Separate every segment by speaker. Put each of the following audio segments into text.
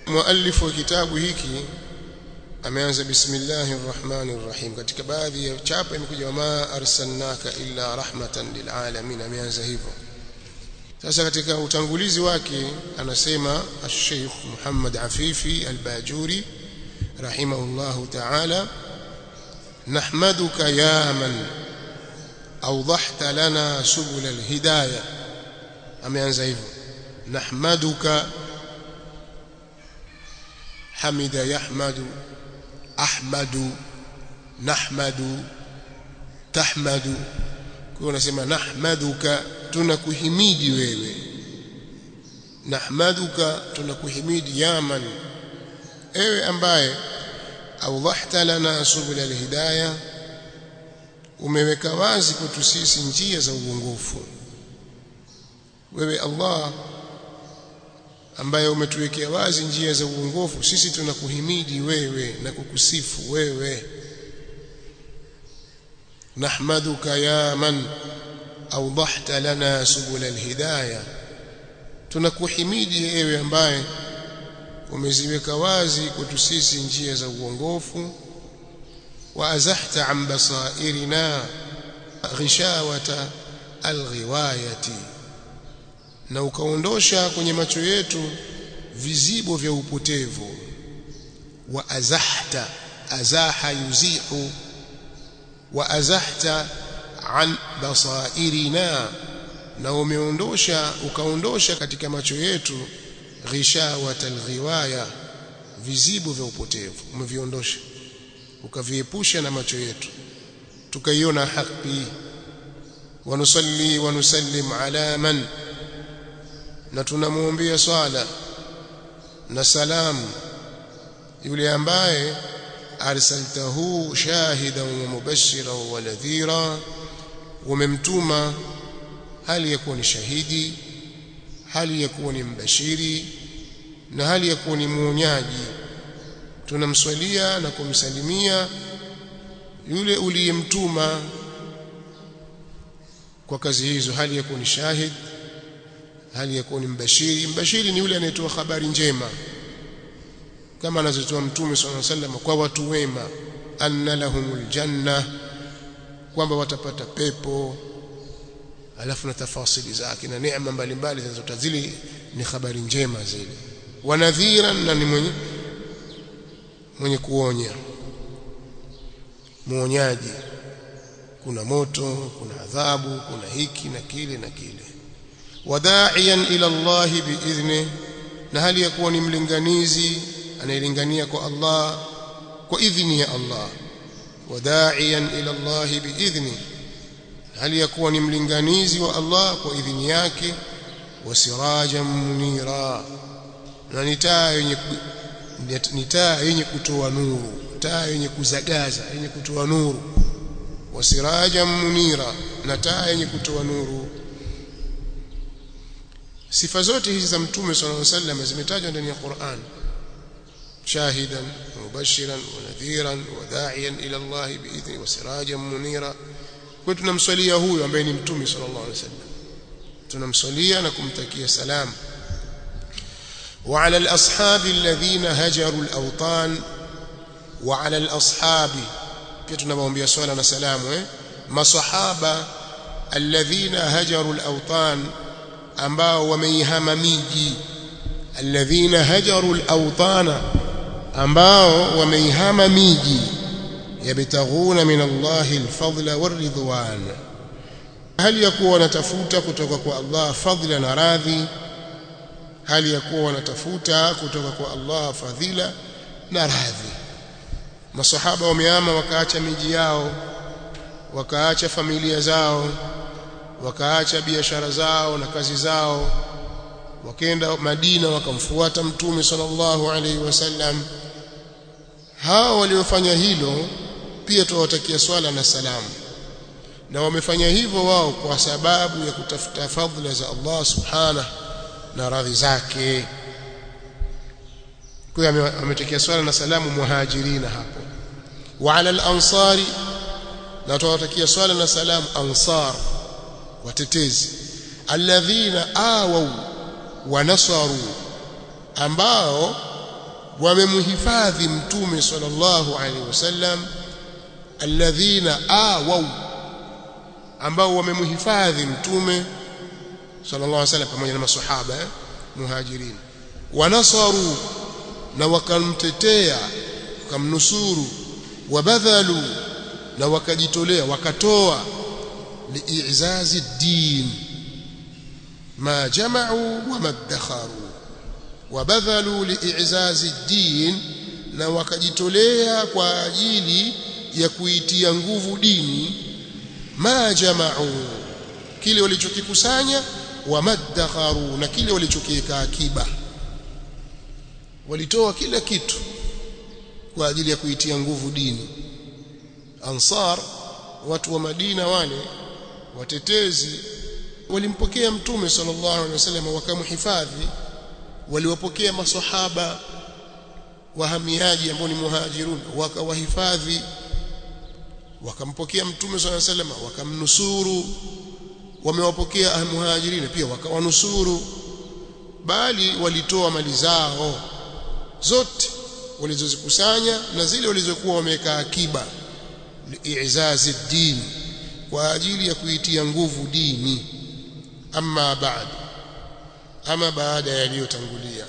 Speaker 1: muallif wa kitabu hiki ameanza bismillahir rahmanir rahim katika baadhi ya chapa imekuja wama arsalnaka illa rahmatan lil alamin ameanza hivyo sasa katika utangulizi wake anasema al-Sheikh Muhammad Afifi al-Bajuri rahimahullahu ta'ala nahmaduka ya man awdahta lana subul al-hidayah ameanza hivyo nahmaduka hamida yahmadu ahmadu nahmadu tahmadu kwa unasema nahmaduka tunakuhimidi wewe nahmaduka tunakuhimidi yaman ewe ambaye awdhahta lana subul alhidayah umeweka wazi kwetu sisi njia za uongofu wewe Allah ambaye umetuwekea wazi njia za uongofu sisi tunakuhimidi wewe na kukusifu wewe nahmaduka ya man awdahta lana subul alhidayah tunakuhimidi ewe ambaye umeziweka wazi kwetu sisi njia za uongofu wa azahta an basairina ghishawata alghiwayati na ukaondosha kwenye macho yetu vizibo vya upotevu wa azahta azaha yuzihu wa azahta an basairina na umeondosha ukaondosha katika macho yetu ghishawat alghiwaya vizibo vya upotevu umeviondosha ukaviepusha na macho yetu tukaiona haki wanusalli wanusallim ala man na tunamwombea swala na salamu yule ambaye arsaltahu shahidan wa mubashiran wa nadhira umemtuma hali ya kuwa ni shahidi hali ya kuwa ni mbashiri na hali ya kuwa ni muonyaji tunamswalia na kumsalimia yule uliyemtuma kwa kazi hizo hali ya kuwa ni shahid hali ya kuwa ni mbashiri mbashiri ni yule anayetoa habari njema kama anazotoa mtume sallallahu alaihi wasallam kwa watu wema anna lahumul janna kwamba watapata pepo alafu na tafasili zake na neema mbalimbali zinazotazili ni habari njema zile wanadhiran na ni mwenye mwenye kuonya muonyaji kuna moto kuna adhabu kuna hiki na kile na kile wadaiyan ila Allah biidhni na hali ya kuwa ni mlinganizi anayelingania kwa Allah kwa idhni ya Allah wadaiyan ila Allah biidhni hali ya kuwa ni mlinganizi wa Allah kwa idhni yake wasirajan munira na ni taa yenye ni taa yenye kutoa nuru taa yenye kuzagaza yenye kutoa nuru wasirajan munira na taa yenye kutoa nuru sifa zote hizi za mtume sallallahu alaihi wasallam zimetajwa ndani ya Qur'an shahidan mubashiran wa nadhiran wa da'iyan ila Allah bi'idhni wa sirajan munira kwa tunamswalia huyo ambaye ni mtume sallallahu alaihi wasallam tunamswalia na kumtakia salamu وعلى الأصحاب الذين هجروا الأوطان وعلى الأصحاب كتنا بهم صلاة وسلام مصحابة الذين هجروا الأوطان ambao wameihama miji alladhina hajaru al-awtana ambao wameihama miji yabtaghuna min Allah al-fadla war-ridwan hali ya kuwa wanatafuta kutoka kwa Allah fadhila na radhi hali ya kuwa wanatafuta kutoka kwa Allah fadhila na radhi masahaba wamehama wakaacha miji yao wakaacha familia zao wakaacha biashara zao na kazi zao wakenda Madina wakamfuata mtume sallallahu alaihi wasallam hao waliofanya hilo pia tuwatakia swala na salamu na wamefanya hivyo wao kwa sababu ya kutafuta fadhila za Allah subhanahu na radhi zake kwa hiyo ametakia swala na salamu muhajirina hapo wa ala al-ansari na tuwatakia swala na salamu ansar watetezi alladhina awau wa nasaru ambao wamemhifadhi mtume sallallahu alaihi wasallam alladhina awaw ambao wamemhifadhi mtume sallallahu alaihi wasallam pamoja na maswahaba eh? muhajirin wanasaru na wakamtetea wakamnusuru wabadhalu na wakajitolea wakatoa liizazi din ma jama'u wa madakharu wabadhalu liizazi din na wakajitolea kwa ajili ya kuitia nguvu dini ma jama'u kile walichokikusanya wa madakharu na kile walichokiweka akiba walitoa kila kitu kwa ajili ya kuitia nguvu dini ansar watu wa Madina wale watetezi walimpokea mtume sallallahu alaihi wasallam wakamhifadhi waliwapokea maswahaba wahamiaji ambao ni muhajirun wakawahifadhi wakampokea mtume sallallahu alaihi wasallam wakamnusuru wamewapokea muhajirin pia wakawanusuru bali walitoa mali zao zote walizozikusanya na zile walizokuwa wameweka akiba liizazi din kwa ajili ya kuitia nguvu dini amma baad ama baada yaliyotangulia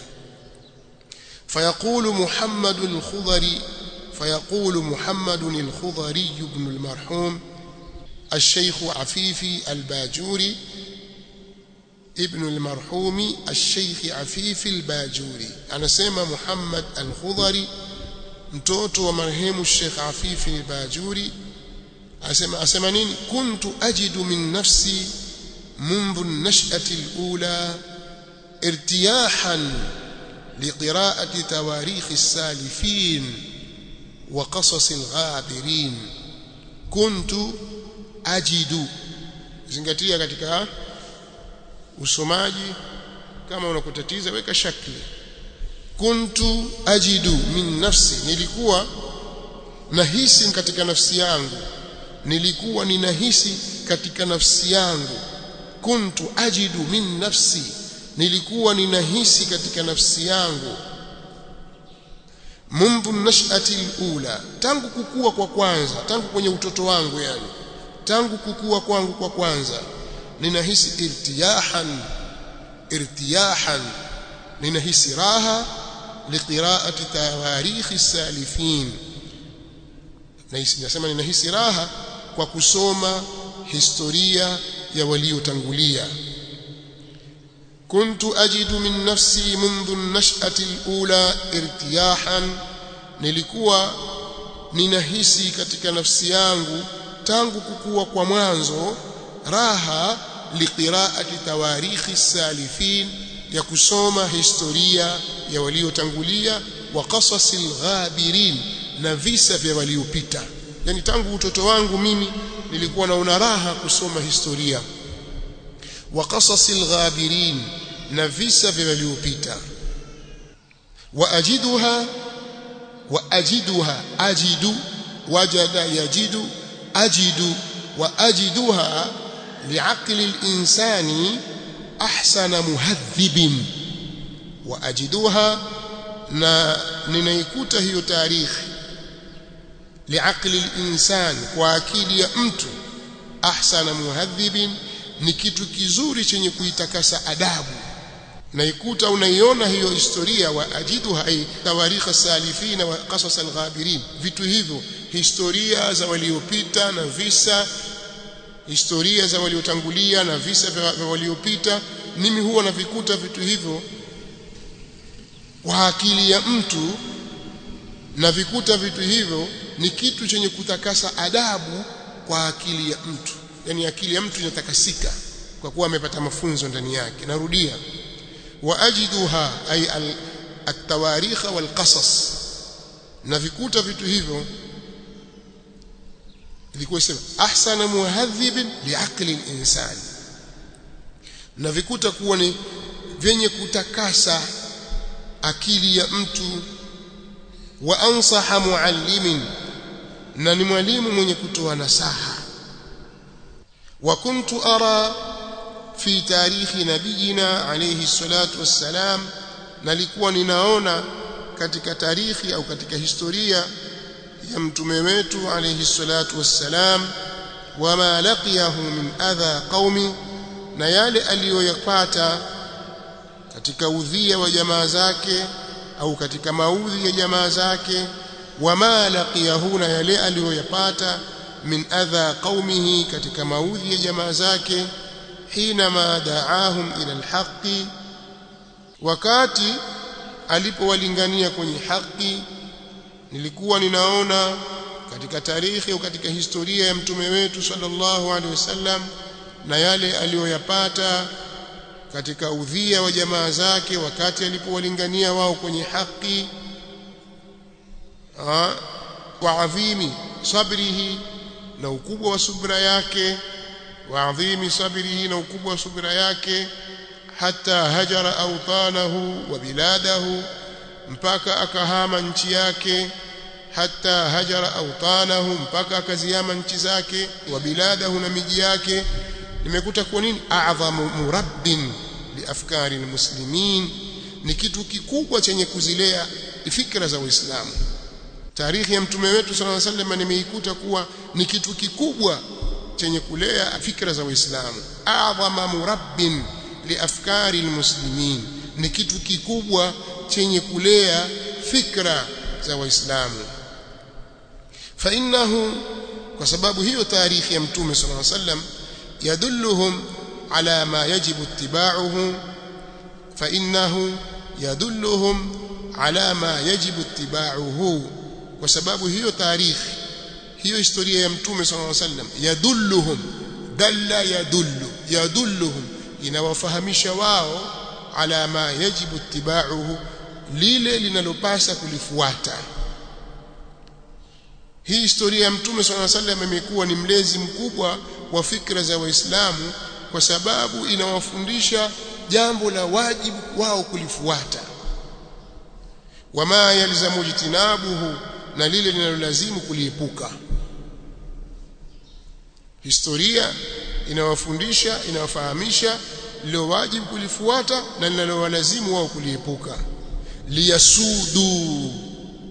Speaker 1: فيقول محمد الخضري فيقول محمد الخضري بن المرحوم الشيخ عفيفي الباجوري ابن المرحوم الشيخ عفيفي الباجوري أنا سيما محمد الخضري mtoto wa marehemu Sheikh Afifi al-Bajuri asema asema nini kuntu ajidu min nafsi منذ النشأة الأولى ارتياحا لقراءة تواريخ السالفين وقصص الغابرين كنت أجد zingatia katika usomaji kama unakutatiza weka shakli kuntu ajidu min nafsi nilikuwa nahisi katika nafsi yangu nilikuwa ninahisi katika nafsi yangu kuntu ajidu min nafsi nilikuwa ninahisi katika nafsi yangu mundu nashati alula tangu kukua kwa kwanza tangu kwenye utoto wangu yani tangu kukua kwangu kwa kwanza ninahisi irtiyahan irtiyahan ninahisi raha liqiraati tawarikhi salifin nasema ninahisi raha kwa kusoma historia ya waliotangulia كنت أجد من نفسي منذ النشأة الأولى ارتياحا nilikuwa ninahisi katika nafsi yangu tangu kukua kwa mwanzo raha liqiraati tawarikhi salifin ya kusoma historia ya waliotangulia wa qasasil ghabirin na visa vya waliopita yani tangu utoto wangu mimi nilikuwa naona raha kusoma historia wa qasasil ghabirin na visa vya waliopita wa ajiduha wa ajiduha ajidu wajada yajidu ajidu wa ajiduha liaqli al-insani ahsana muhadhibin wa ajiduha na ninaikuta hiyo taarikhi liaqli al-insan kwa akili ya mtu ahsana muhadhibin ni kitu kizuri chenye kuitakasa adabu naikuta unaiona hiyo historia wa ajiduha ay tawarikha salifina wa qasas al-ghabirin vitu hivyo historia za waliopita na visa historia za waliotangulia na visa vya waliopita mimi huwa navikuta vitu hivyo kwa akili ya mtu na vikuta vitu hivyo ni kitu chenye kutakasa adabu kwa akili ya mtu yani akili ya mtu inatakasika kwa kuwa amepata mafunzo ndani yake narudia waajiduha ay at-tawarikh wal qasas na vikuta vitu hivyo ilikuwa sema ahsana muhadhib liaqli al-insan na vikuta kuwa ni vyenye kutakasa akili ya mtu wa ansaha muallimin na ni mwalimu mwenye kutoa nasaha wa kuntu ara fi tarikhi nabiyina alayhi salatu wassalam nalikuwa ninaona katika tarikhi au katika historia ya mtume wetu alayhi salatu wassalam wama laqiyahu min adha qaumi na yale aliyoyapata katika udhia wa jamaa zake au katika maudhi ya jamaa zake wama laqiyahu na yale aliyoyapata min adha qaumihi katika maudhi ya jamaa zake hinama daahum ila alhaqi wakati alipowalingania kwenye haki nilikuwa ninaona katika tarikhi au katika historia ya mtume wetu sallallahu alaihi wasallam na yale aliyoyapata katika udhia wa jamaa zake wakati alipowalingania wao kwenye haki wa adhimi sabrihi na ukubwa wa subra yake wa adhimi sabrihi na ukubwa wa subra yake hata hajara awtanahu wa biladahu mpaka akahama nchi yake hata hajara awtanahu mpaka akaziama nchi zake wa biladahu na miji yake nimekuta kwa nini a'dhamu murabbin liafkari almuslimin ni kitu kikubwa chenye kuzilea fikra za Uislamu tarehe ya mtume wetu sallallahu alaihi wasallam nimeikuta kuwa ni kitu kikubwa chenye kulea fikra za Uislamu a'dhama murabbin liafkari almuslimin ni kitu kikubwa chenye kulea fikra za Waislamu fa innahu kwa sababu hiyo tarehe ya mtume sallallahu alaihi wasallam يدلهم على ما يجب اتباعه فإنه يدلهم على ما يجب اتباعه وسبب هي تاريخ هي historia ya mtume صلى الله عليه وسلم يدلهم دل يدل يدلهم inawafahamisha wao ala ma yajibu ittiba'uhu lile linalopasa kulifuata hii historia ya mtume صلى الله عليه وسلم imekuwa ni mlezi mkubwa wa fikra za waislamu kwa sababu inawafundisha jambo la wajibu wao kulifuata wama yalzamu jitinabuhu na lile linalolazimu kuliepuka historia inawafundisha inawafahamisha lilo wajibu kulifuata na linalowalazimu wao kuliepuka liyasudu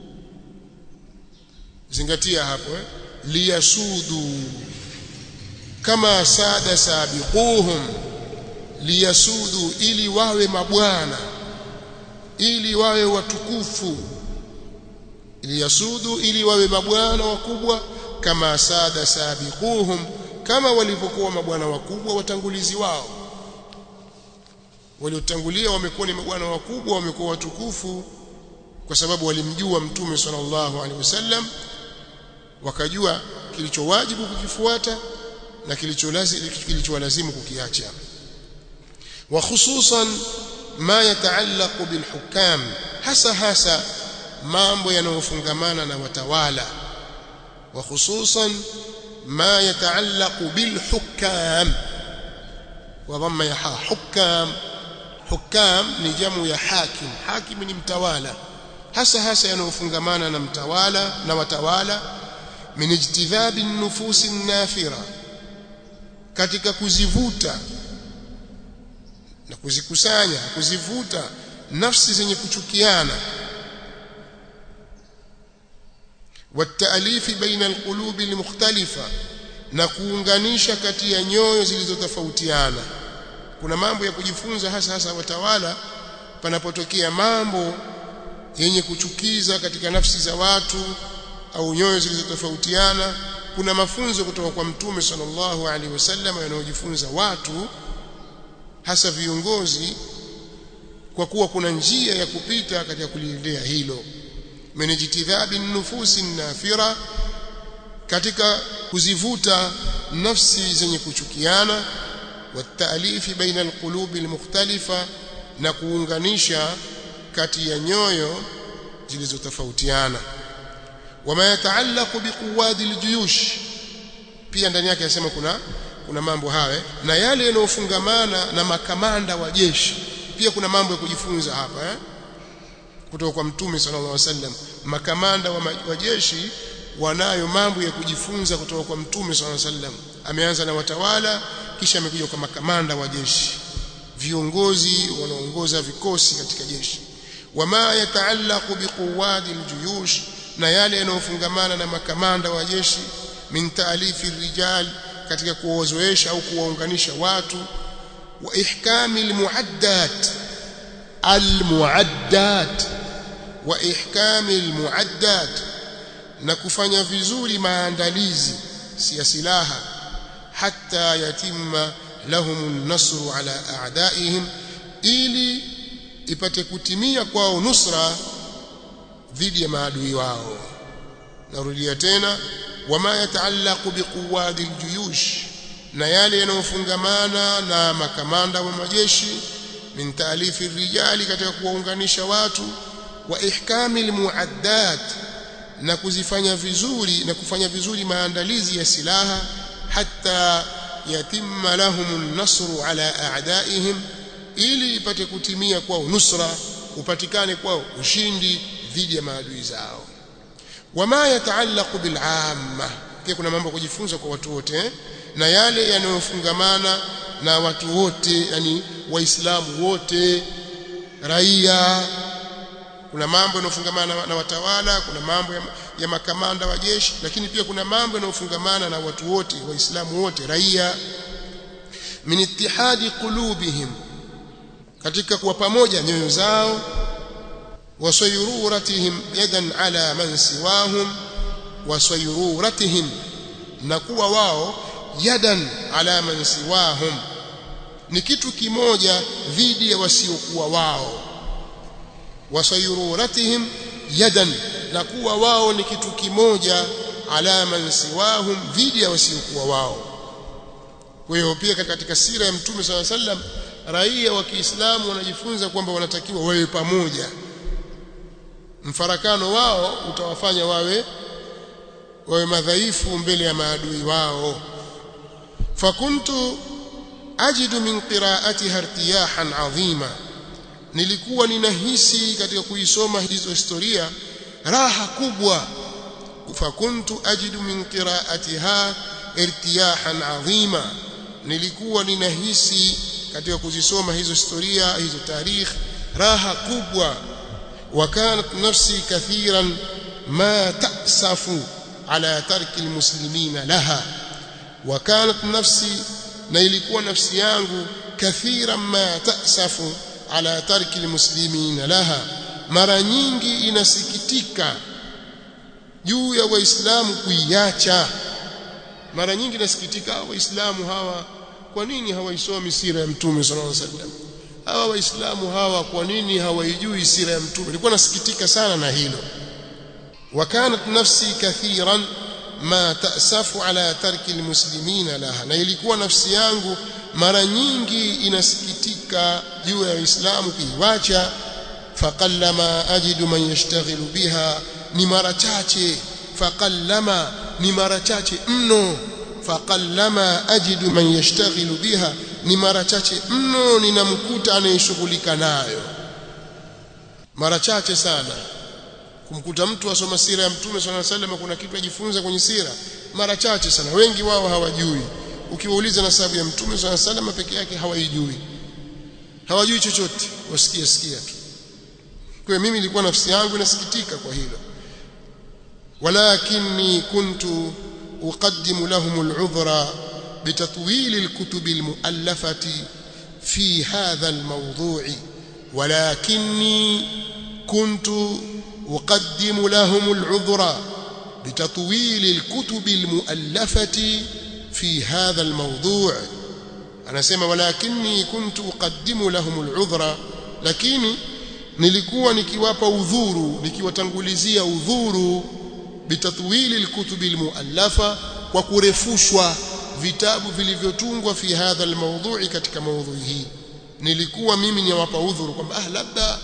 Speaker 1: zingatia hapo eh? liyasudu kama sada sabiquhum liyasudu ili wawe mabwana ili wawe watukufu liyasudu ili wawe mabwana wakubwa kama sada sabiquhum kama walivyokuwa mabwana wakubwa watangulizi wao waliotangulia wamekuwa ni mabwana wakubwa wamekuwa watukufu kwa sababu walimjua mtume sallallahu alaihi wasallam wakajua kilichowajibu kukifuata na kilichowalazimu kukiacha wa khususan ma yataallaqu bilhukam hasa hasa mambo yanayofungamana na watawala wa khususan ma yataallaqu bilhukam wa dhamma ya hukam hukam ni jamu ya hakim hakim ni mtawala hasa hasa yanayofungamana na mtawala na watawala min ijtidhabi nufusi nafira katika kuzivuta na kuzikusanya kuzivuta nafsi zenye kuchukiana والتأليف بين القلوب المختلفة na kuunganisha kati ya nyoyo zilizotofautiana kuna mambo ya kujifunza hasa hasa watawala panapotokea mambo yenye kuchukiza katika nafsi za watu au nyoyo zilizotofautiana kuna mafunzo kutoka kwa mtume sallallahu alaihi wasallam yanayojifunza watu hasa viongozi kwa kuwa kuna njia ya kupita katika kuliendea hilo menejitidhabi nufusi nafira katika kuzivuta nafsi zenye kuchukiana wataalifi baina alqulubi almukhtalifa na kuunganisha kati ya nyoyo zilizotofautiana wama yataallaqu biquwadi aljuyush pia ndani yake yasema kuna kuna mambo haya na yale yanayofungamana na makamanda wa jeshi pia kuna mambo ya kujifunza hapa eh kutoka kwa mtume sallallahu alaihi wasallam makamanda wa, wa jeshi wanayo mambo ya kujifunza kutoka kwa mtume sallallahu alaihi wasallam ameanza na watawala kisha amekuja kwa makamanda wa jeshi viongozi wanaongoza vikosi katika jeshi wama yataallaqu biquwadi aljuyush na yale yanayofungamana na makamanda wa jeshi min taalifi rijal katika kuwazoesha au kuwaunganisha watu wa ihkami almuaddat almuaddat wa ihkami almuaddat na kufanya vizuri maandalizi si ya silaha hatta yatimma lahum an-nasru ala a'daihim ili ipate kutimia kwao nusra dhidi ya maadui wao narudia tena wama yataallaqu biquwadi aljuyush na yale yanayofungamana na makamanda wa majeshi min taalifi rijali katika kuwaunganisha watu wa ihkami almuaddat na kuzifanya vizuri na kufanya vizuri maandalizi ya silaha hatta yatimma lahum an-nasru ala a'daihim ili ipate kutimia kwao nusra upatikane kwao ushindi dhidi ya maadui zao wama yataallaqu bil'amma pia kuna mambo kujifunza kwa watu wote eh? na yale yanayofungamana na watu wote yani waislamu wote raia kuna mambo yanayofungamana na, na watawala kuna mambo ya, ya makamanda wa jeshi lakini pia kuna mambo yanayofungamana na watu wote waislamu wote raia min ittihadi qulubihim katika kuwa pamoja nyoyo zao wasayururatihim yadan ala man siwahum wasayururatihim na kuwa wao yadan ala man siwahum ni kitu kimoja dhidi ya wasiokuwa wao wasayururatihim yadan na kuwa wao ni kitu kimoja ala man siwahum dhidi ya wasiokuwa wao kwa hiyo pia katika sira ya mtume swalla sallam raia wa Kiislamu wanajifunza kwamba wanatakiwa wawe pamoja mfarakano wao utawafanya wawe wawe madhaifu mbele ya maadui wao fakuntu ajidu min qira'atiha irtiyahan adhima nilikuwa ninahisi katika kuisoma hizo historia raha kubwa fakuntu ajidu min qira'atiha irtiyahan adhima nilikuwa ninahisi katika kuzisoma hizo historia hizo tarikh raha kubwa وكانت نفسي كثيرا ما تأسف على ترك المسلمين لها وكانت نفسي na ilikuwa nafsi yangu kathira ma tasafu ala tarki almuslimina laha mara nyingi inasikitika juu ya waislamu kuiacha mara nyingi inasikitika waislamu hawa kwa nini hawaisomi sira ya mtume sallallahu alaihi wasallam hawa waislamu hawa kwa nini hawaijui sira ya mtume nilikuwa nasikitika sana na hilo wakanat nafsi kathiran ma tasafu ala tarki almuslimina laha na ilikuwa nafsi yangu mara nyingi inasikitika juu ya waislamu kuiwacha faqallama ajidu man yashtaghilu biha ni mara chache faqallama ni mara chache mno faqallama ajidu man yashtaghilu biha ni mara chache mno ninamkuta anayeshughulika nayo mara chache sana kumkuta mtu asoma sira ya mtume swalla sallam kuna kitu ajifunza kwenye sira mara chache sana wengi wao hawajui ukiwauliza na sababu ya mtume swalla sallam peke yake hawaijui hawajui chochote wasikia sikia tu kwa mimi nilikuwa nafsi yangu inasikitika kwa hilo walakinni kuntu uqaddimu lahum al'udhra بتطويل الكتب المؤلفة في هذا الموضوع ولكني كنت أقدم لهم العذر بتطويل الكتب المؤلفة في هذا الموضوع أنا سمع ولكني كنت أقدم لهم العذر لكني nilikuwa nikiwapa udhuru nikiwatangulizia udhuru bitatwili alkutubi almuallafa kwa kurefushwa vitabu vilivyotungwa fi hadha almawdhu'i katika maudhui hii nilikuwa mimi niwapa udhuru kwamba ah labda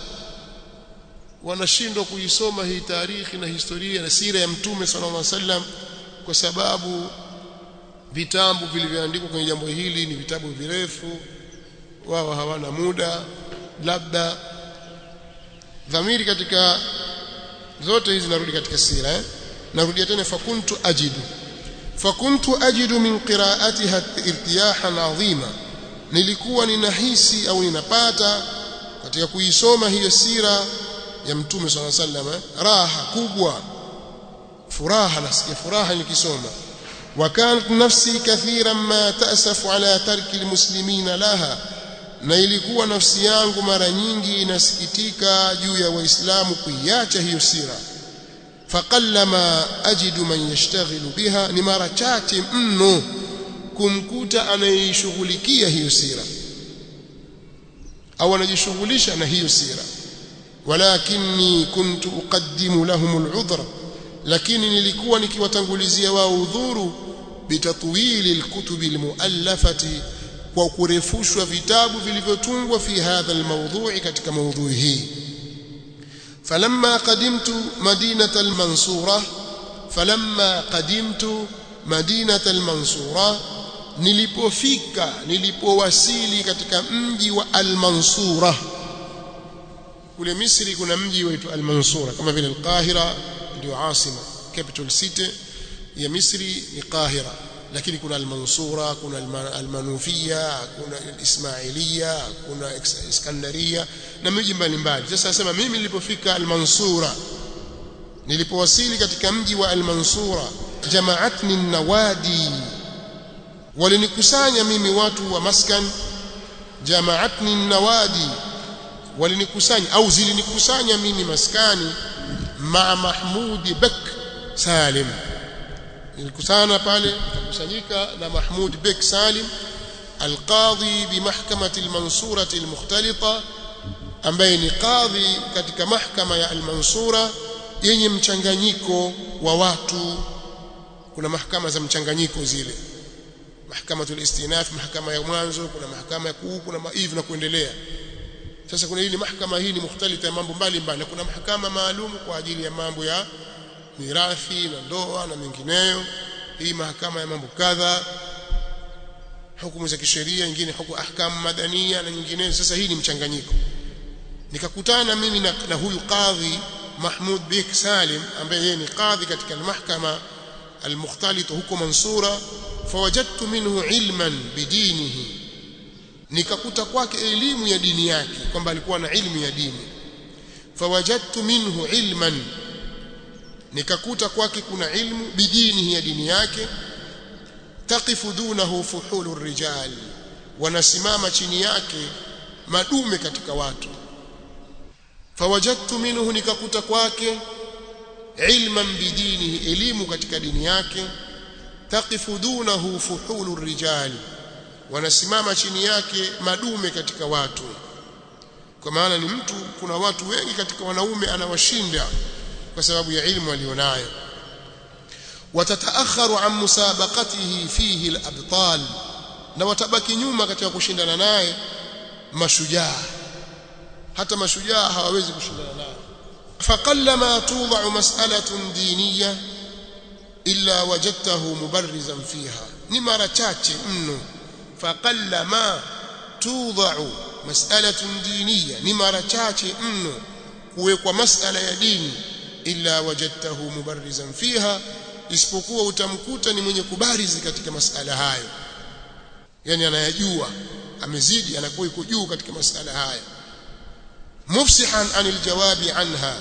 Speaker 1: wanashindwa kuisoma hii tarikhi na historia na sira ya mtume sallallahu alaihi wasallam kwa sababu vitabu vilivyoandikwa kwenye jambo hili ni vitabu virefu wao hawana muda labda dhamiri katika zote hizi narudi katika sira eh? narudia tena fakuntu ajidu fakuntu ajidu min qira'atiha irtiyahan adhima nilikuwa ninahisi au ninapata katika kuisoma hiyo sira ya mtume swalla sallam raha kubwa furaha nasikia furaha nikisoma وكانت نفسي كثيرا ما تأسف على ترك المسلمين لها na ilikuwa nafsi yangu mara nyingi inasikitika juu ya waislamu kuiacha hiyo sira faqallama ajidu man yashtaghilu biha ni mara chache mno kumkuta anayeishughulikia hiyo sira au anajishughulisha na hiyo sira walakinni kuntu uqaddimu lahum al'udhra lakini nilikuwa nikiwatangulizia wao udhuru bitatwili alkutubi almuallafati kwa kurefushwa vitabu vilivyotungwa fi hadha almawdhu'i katika maudhui hii falamma qadimtu madinata almansura falamma qadimtu madinata almansura nilipofika nilipowasili katika mji wa almansura kule Misri kuna mji waitwa almansura kama vile alqahira ndio asima capital city ya Misri ni Qahira lakini kuna al-Mansura kuna al-Manufia kuna al-Ismailia kuna Iskandaria na miji mbalimbali sasa nasema mimi nilipofika al-Mansura nilipowasili katika mji wa al-Mansura jamaatni nawadi walinikusanya mimi watu wa maskan jamaatni nawadi walinikusanya au zilinikusanya mimi maskani ma Mahmud Bek Salim nilikutana pale tukusanyika na Mahmud Bek Salim alqadhi bi mahkamati almansura almukhtalita ambaye ni qadhi katika mahkama ya almansura yenye mchanganyiko wa watu kuna mahakama za mchanganyiko zile mahkamatul istinaf mahakama ya mwanzo kuna mahakama ya kuu kuna hivi na kuendelea sasa kuna hili mahakama hii ni mukhtalita ya mambo mbalimbali na kuna mahakama maalum kwa ajili ya mambo ya mirathi na ndoa na mengineyo hii mahakama ya mambo kadha hukumu za kisheria nyingine hukumu ahkamu madania na nyingineyo sasa hii ni mchanganyiko nikakutana mimi na, na huyu qadhi Mahmud Bik Salim ambaye yeye ni qadhi katika mahkama المختلطة huko Mansura fawajadtu minhu ilman bidinihi nikakuta kwake elimu ya dini yake kwamba alikuwa na ilmu ya dini fawajadtu minhu ilman nikakuta kwake kuna ilmu bidinihi ya dini yake taqifu dunahu fuhulu rijal wanasimama chini yake madume katika watu fawajadtu minhu nikakuta kwake ilman bidinihi elimu katika dini yake taqifu dunahu fuhulu rijal wanasimama chini yake madume katika watu kwa maana ni mtu kuna watu wengi katika wanaume anawashinda kwa sababu ya ilmu alionayo watataakharu an musabaqatihi fihi al-abtal na watabaki nyuma katika kushindana naye mashujaa hata mashujaa hawawezi kushindana naye faqallama tudau mas'alatun diniyya illa wajadtahu mubarrizan fiha ni mara chache mno faqallama tudau mas'alatun diniyya ni mara chache mno kuwekwa masala ya dini illa wajadtahu mubarrizan fiha isipokuwa utamkuta ni mwenye kubarizi katika masala hayo yani anayajua amezidi anakuwa yuko juu katika masala haya mufsihan anil jawabi anha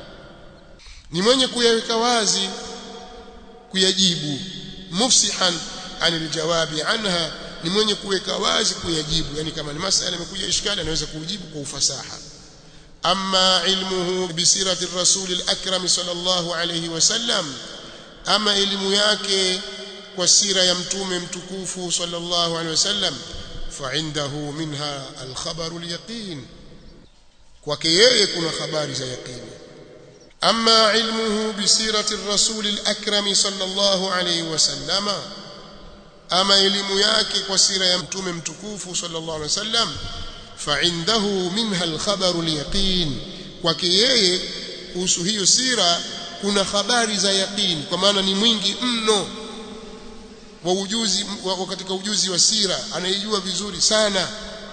Speaker 1: ni mwenye kuyaweka wazi kuyajibu mufsihan anil jawabi anha ni mwenye kuweka wazi kuyajibu yani kama ni masala imekuja ishkali anaweza kujibu kwa ufasaha amma ilmuhu bisirati rasul al-akram sallallahu alayhi wasallam ama elimu yake kwa sira ya mtume mtukufu sallallahu alayhi wasallam fa indahu minha al-khabaru al-yaqin kwake yeye kuna habari za yaqini amma ilmuhu bisirati rasul al-akram sallallahu alayhi wasallama ama elimu yake kwa sira ya mtume mtukufu sallallahu alayhi wasallam فعنده منها الخبر اليقين kwake yeye kuhusu hiyo sira kuna habari za yaqini kwa maana ni mwingi mno wa ujuzi wa katika ujuzi wa sira anaijua vizuri sana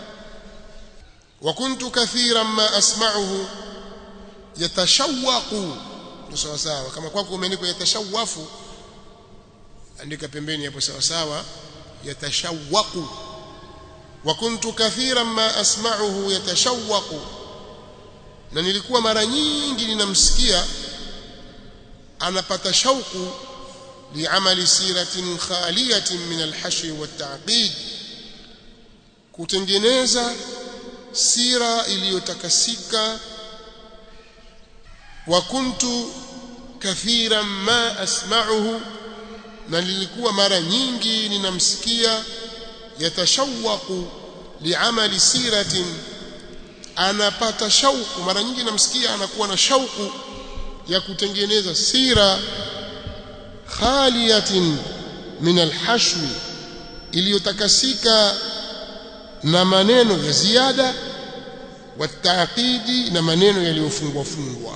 Speaker 1: wa kuntu kathiran ma asma'uhu yatashawaqu sawa sawa kama kwako umeandikwa yatashawafu andika pembeni hapo sawa sawa yatashawaqu وكنت كثيرا ما أسمعه يتشوق na nilikuwa mara nyingi ninamsikia anapata shauku liamali siratin khaliyatin min alhashi wattaqid kutengeneza sira iliyotakasika wa kuntu kathiran ma asma'uhu na nilikuwa mara nyingi ninamsikia yatashawaqu liamali siratin anapata shauku mara nyingi namsikia anakuwa na shauku ya kutengeneza sira khaliyatin min alhashwi iliyotakasika na maneno ya ziada wataqidi na maneno yaliyofungwa fungwa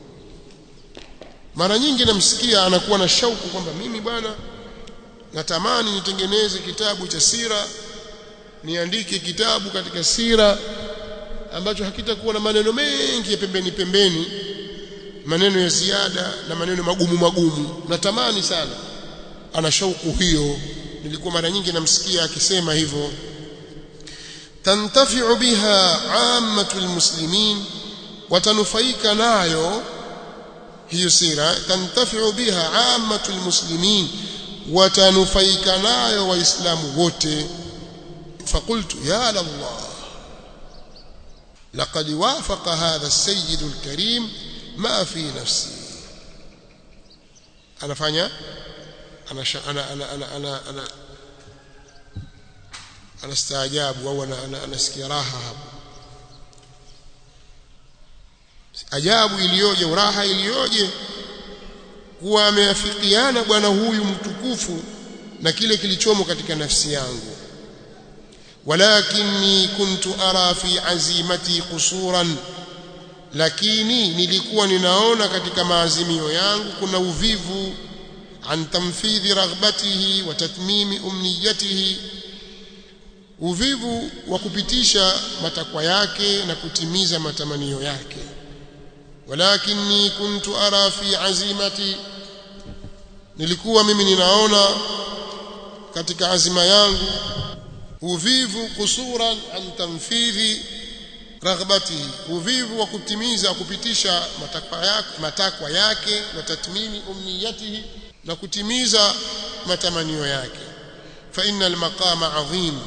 Speaker 1: mara nyingi namsikia anakuwa na shauku kwamba mimi bwana natamani nitengeneze kitabu cha sira niandike kitabu katika sira ambacho hakitakuwa na maneno mengi ya pembeni pembeni maneno ya ziada na maneno magumu magumu natamani sana ana shauku hiyo nilikuwa mara nyingi namsikia akisema hivyo tantafi'u biha 'ammatul muslimin watanufaika nayo hiyo sira tantafi'u biha 'ammatul muslimin watanufaika nayo waislamu wote فقلت يا لله لقد وافق هذا السيد الكريم ما في نفسي انا فanya انا انا انا انا انا انا انا استعجاب او انا انا انasikia raha hapo ajabu iliyoje uraha iliyoje kuwa ameafikiana bwana huyu mtukufu na kile kilichomo katika nafsi yangu ولكني كنت أرى في عزيمتي قصورا lakini nilikuwa ninaona katika maazimio yangu kuna uvivu an tamfidhi raghbatihi wa tatmimi umniyatihi uvivu wa kupitisha matakwa yake na kutimiza matamanio yake walakinni kuntu ara fi azimati nilikuwa mimi ninaona katika azima yangu uvivu kusuran an tanfidhi raghbatihi uvivu wa kutimiza kupitisha matakwa yake matakwa yake na tatmimi umniyatihi na kutimiza matamanio yake fa innal maqama adhim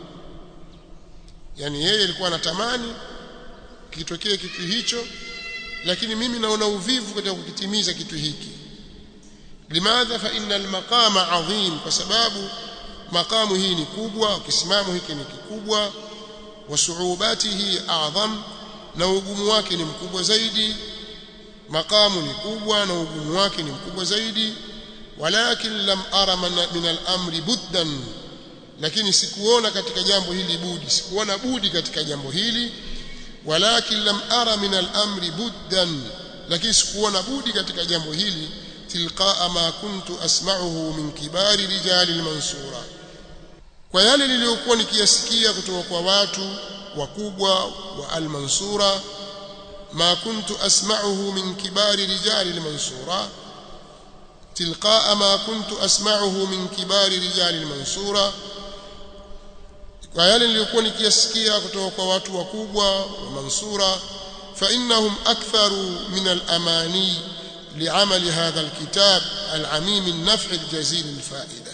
Speaker 1: yani yeye alikuwa anatamani kitokee kitu hicho lakini mimi naona uvivu katika kukitimiza kitu hiki limadha fa innal maqama adhim kwa sababu makamu hii ni kubwa kisimamo hiki ni kikubwa wa suubatihi a'zam na ugumu wake ni mkubwa zaidi makamu ni kubwa na ugumu wake ni mkubwa zaidi walakin lam ara min al-amri buddan lakini sikuona katika jambo hili budi sikuona budi katika jambo hili walakin lam ara min al-amri buddan lakini sikuona budi katika jambo hili tilqaa ma kuntu asma'uhu min kibari rijali al-mansura kwa yale niliyokuwa nikiyasikia kutoka kwa watu wakubwa wa al-mansura ma kuntu asma'uhu min kibari rijali al-mansura tilqaa ma kuntu asma'uhu min kibari rijali al-mansura kwa yale niliyokuwa nikiyasikia kutoka kwa watu wakubwa wa mansura fa innahum aktharu min al-amani لعمل هذا الكتاب العميم النفع الجزيل الفائدة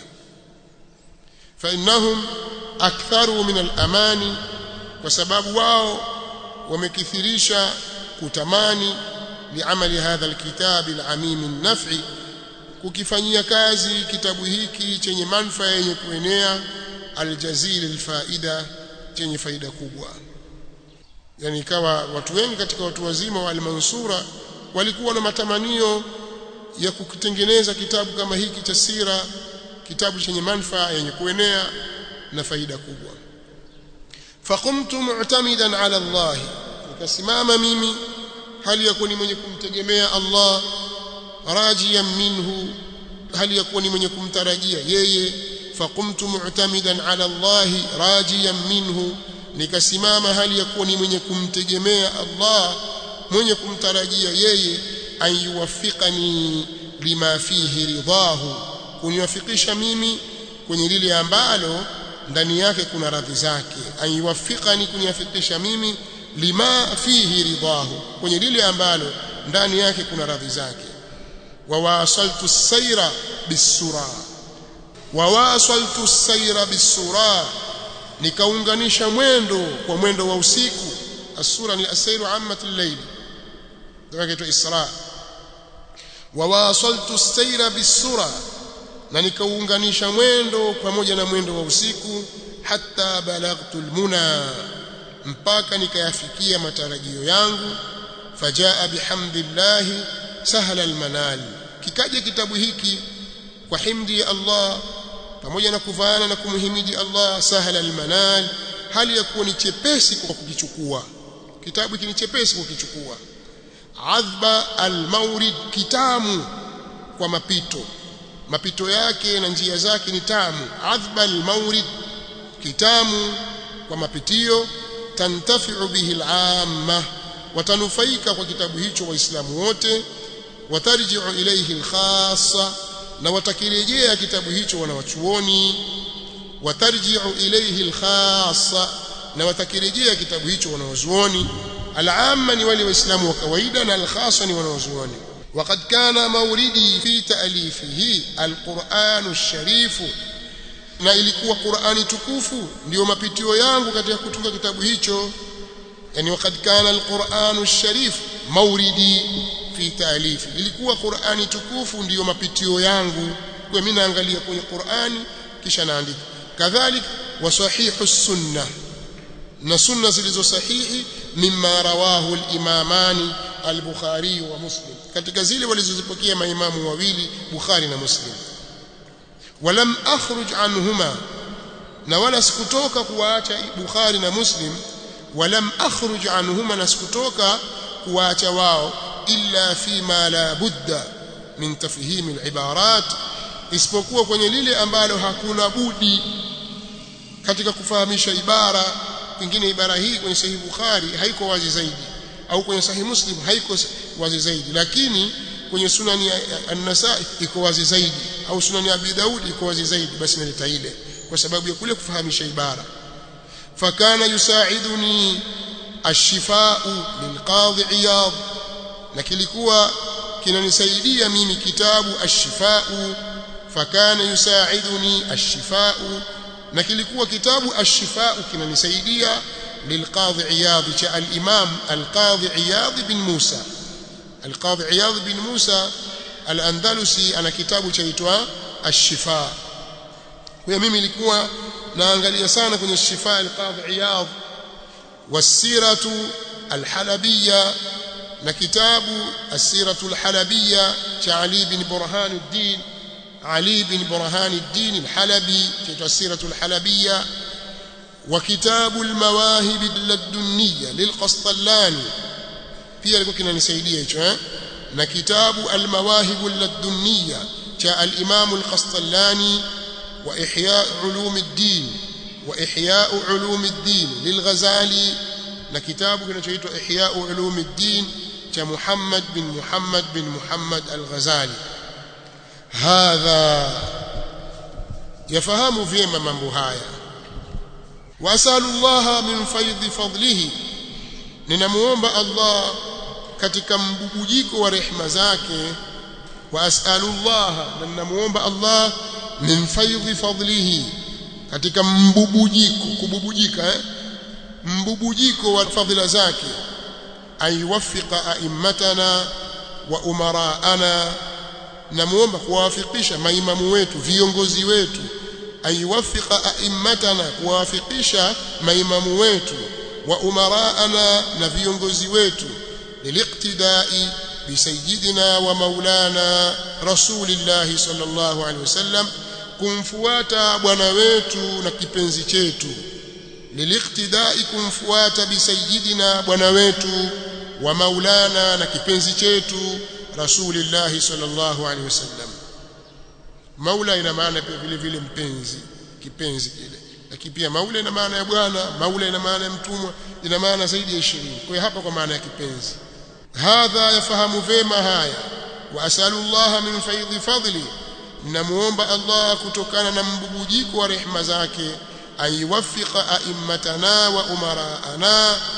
Speaker 1: فإنهم أكثروا من الأمان وسبب واو ومكثريشا كتماني لعمل هذا الكتاب العميم النفع kukifanyia kazi kitabu hiki chenye manufaa yenye kuenea aljazil alfaida chenye faida kubwa yani ikawa watu wengi katika watu wazima wa almansura walikuwa na matamanio ya kukitengeneza kitabu kama hiki cha sira kitabu chenye manufaa yenye kuenea na faida kubwa faqumtu mu'tamidan ala Allah nikasimama mimi hali ya kuwa ni mwenye kumtegemea Allah rajiyan minhu hali ya kuwa ni mwenye kumtarajia yeye faqumtu mu'tamidan ala Allah rajiyan minhu nikasimama hali ya kuwa ni mwenye kumtegemea Allah mwenye kumtarajia yeye ayuwafikani lima fihi ridahu kuniwafikisha mimi kwenye lile ambalo ndani yake kuna radhi zake ayuwafikani kuniwafikisha mimi lima fihi ridahu kwenye lile ambalo ndani yake kuna radhi zake wa wasaltu sayra bisura wa wasaltu sayra bisura nikaunganisha mwendo kwa mwendo wa usiku asura ni asairu ammatul layl ndio kitu isra wa wasaltu sayra bisura na nikaunganisha mwendo pamoja na mwendo wa usiku hatta balagtu almuna mpaka nikayafikia matarajio yangu fajaa bihamdillah sahla almanal kikaja kitabu hiki kwa himdi ya Allah pamoja na kuvaana na kumhimidi Allah sahla almanal hali ya kuwa ni chepesi kwa kukichukua kitabu hiki ni chepesi kukichukua adhba almawrid kitamu kwa mapito mapito yake na njia zake ni tamu adhba almawrid kitamu kwa mapitio tantafi'u bihi al'amma watanufaika kwa kitabu hicho waislamu wote watarji'u ilayhi alkhassa na watakirejea kitabu hicho wanawachuoni watarji'u ilayhi alkhassa na watakirejea kitabu hicho wanawazuoni al'amma ni wale waislamu wa kawaida na alkhassa ni wanawazuoni وقد كان موردي في تأليفه القرآن الشريف na ilikuwa Qur'ani tukufu ndio mapitio yangu katika kutunga kitabu hicho yani wakad kana alquranu alsharif mauridi fi taalifi ilikuwa Qur'ani tukufu ndiyo mapitio yangu kwa mimi naangalia kwenye Qur'ani kisha naandika kadhalik wa sahihu sunna na sunna zilizo sahihi mimma rawahu al-imamani al-bukhari wa muslim katika zile walizozipokea maimamu wawili bukhari na muslim walam akhruj anhuma na wala sikutoka kuwaacha bukhari na muslim walam akhruj anhuma na sikutoka kuwaacha wao illa fima la budda min tafhim al-ibarat isipokuwa kwenye lile ambalo hakuna budi katika kufahamisha ibara pengine ibara hii kwenye sahihi bukhari haiko wazi zaidi au kwenye sahihi muslim haiko wazi zaidi lakini kwenye sunani an-nasai iko wazi zaidi au sunani abi daud iko wazi zaidi basi naleta ile kwa sababu ya kule kufahamisha ibara fakana yusaiduni ash-shifa'u lilqadhi iyad na kilikuwa kinanisaidia mimi kitabu ash-shifa'u fakana yusaiduni ash-shifa'u na kilikuwa kitabu ash-shifa'u kinanisaidia lilqadhi iyad cha al-imam al-qadhi iyad bin Musa al-qadhi iyad bin Musa al-Andalusi ana kitabu chaitwa ash-shifa kwa mimi nilikuwa naangalia sana kwenye shifa al-qadhi iyad wasiratu al-halabiyya na kitabu asiratu al-halabiyya cha Ali bin Burhanuddin Ali bin Burhanuddin al-Halabi chaitwa asiratu al-halabiyya وكتاب المواهب اللدنية للقسطلاني pia alikuwa kinanisaidia hicho eh na kitabu almawahib alladunniya cha al-imam al-qastallani wa ihya ulum ad-din wa ihya ulum ad-din lilghazali na kitabu kinachoitwa ihya ulum ad-din cha Muhammad bin Muhammad bin Muhammad al-Ghazali hadha yafahamu vyema mambo haya wasalu Allah min faidhi fadlihi ninamuomba Allah katika mbubujiko wa rehema zake wa as'alullah na ninamuomba Allah min faidhi fadlihi katika mbubujiko kububujika eh? mbubujiko wa fadhila zake ayuwaffiqa a'immatana wa umaraana namuomba kuwawafikisha maimamu wetu viongozi wetu ayuwaffiqa a'immatana kuwawafikisha maimamu wetu wa umaraana na viongozi wetu liliqtidai bisayyidina wa maulana rasulillahi sallallahu alaihi wasallam kumfuata bwana wetu na kipenzi chetu liliqtidai kumfuata bisayyidina bwana wetu wa maulana na kipenzi chetu rasulillahi sallallahu alaihi wasallam maula ina maana pia vile vile mpenzi kipenzi kile lakini pia maula ina maana ya bwana maula ina maana ya mtumwa ina maana zaidi ya 20 kwa hiyo hapa kwa maana ya kipenzi hadha yafahamu vema haya wa asalu Allah min faidhi fadli namuomba Allah kutokana na mbubujiko wa rehema zake ayuwaffiqa a'immatana wa umaraana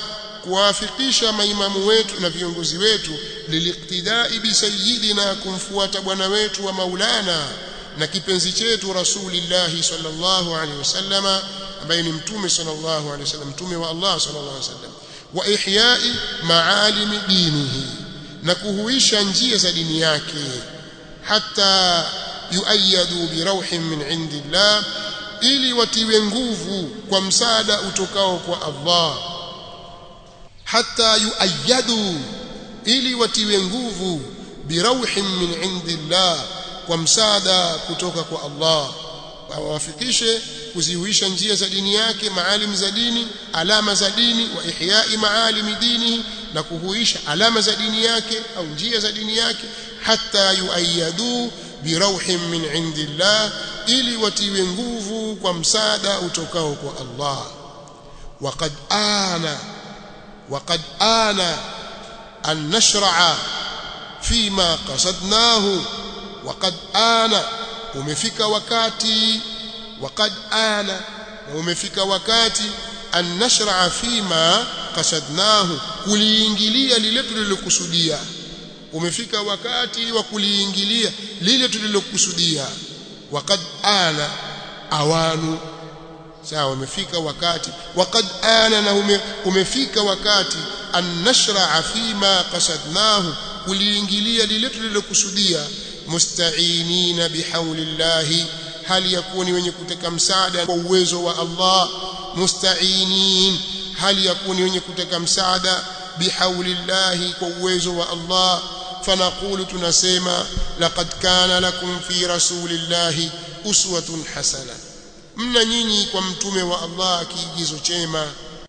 Speaker 1: kuwafikisha maimamu wetu na viongozi wetu liliktidai bi sayyidina kumfuata bwana wetu wa maulana na kipenzi chetu rasulillahi sallallahu alaihi wasallama ambaye ni mtume sallallahu alaihi wasallam mtume wa Allah sallallahu alaihi wasallam wa ihyai maalimi dinihi na kuhuisha njia za dini yake hata yuayadu bi rauhin min indillah ili watiwe nguvu kwa msaada utokao kwa Allah hata yuayadu ili watiwe nguvu bi rauhin min indillah kwa msaada kutoka kwa Allah awafikishe kuzihuisha njia za dini yake maalim za dini alama za dini wa ihyai maalimi dini na kuhuisha alama za dini yake au njia za dini yake hata yuayadu birauhin min indillah ili watiwe nguvu kwa msaada utokao kwa Allah waqad ana waqad ana an nashra'a fima qasadnahu waqad ana umefika wakati waqad ana umefika wakati an nashra'a fima qasadnahu kuliingilia lile tulilokusudia umefika wakati wa kuliingilia lile tulilokusudia waqad ana awanu sawa umefika wakati waqad ana na ume, umefika wakati an nashra'a fima qasadnahu kuliingilia lile tulilokusudia musta'inina bihaulillahi hali yakuni wenye kuteka msaada kwa uwezo wa Allah musta'inin hali yakuni wenye kuteka msaada bihaulillahi kwa uwezo wa Allah fanaqulu tunasema laqad kana lakum fi rasulillahi uswatun hasana mna nyinyi kwa mtume wa Allah kiigizo chema